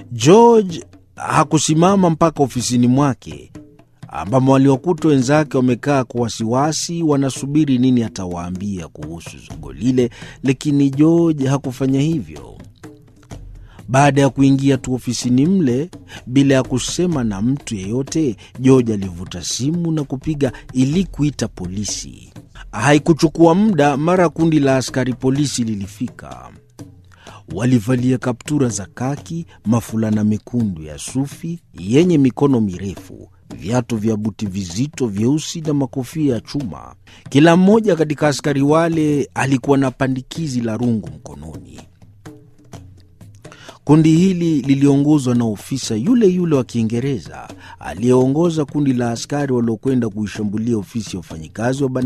George hakusimama mpaka ofisini mwake ambamo waliwakuta wenzake wamekaa kwa wasiwasi, wanasubiri nini atawaambia kuhusu zogo lile, lakini George hakufanya hivyo. Baada ya kuingia tu ofisini mle bila ya kusema na mtu yeyote, George alivuta simu na kupiga ili kuita polisi. Haikuchukua muda, mara kundi la askari polisi lilifika. Walivalia kaptura za kaki, mafulana mekundu ya sufi yenye mikono mirefu, viatu vya buti vizito vyeusi na makofia ya chuma. Kila mmoja katika askari wale alikuwa na pandikizi la rungu mkononi. Kundi hili liliongozwa na ofisa yule yule wa Kiingereza aliyeongoza kundi la askari waliokwenda kuishambulia ofisi ya wafanyikazi wa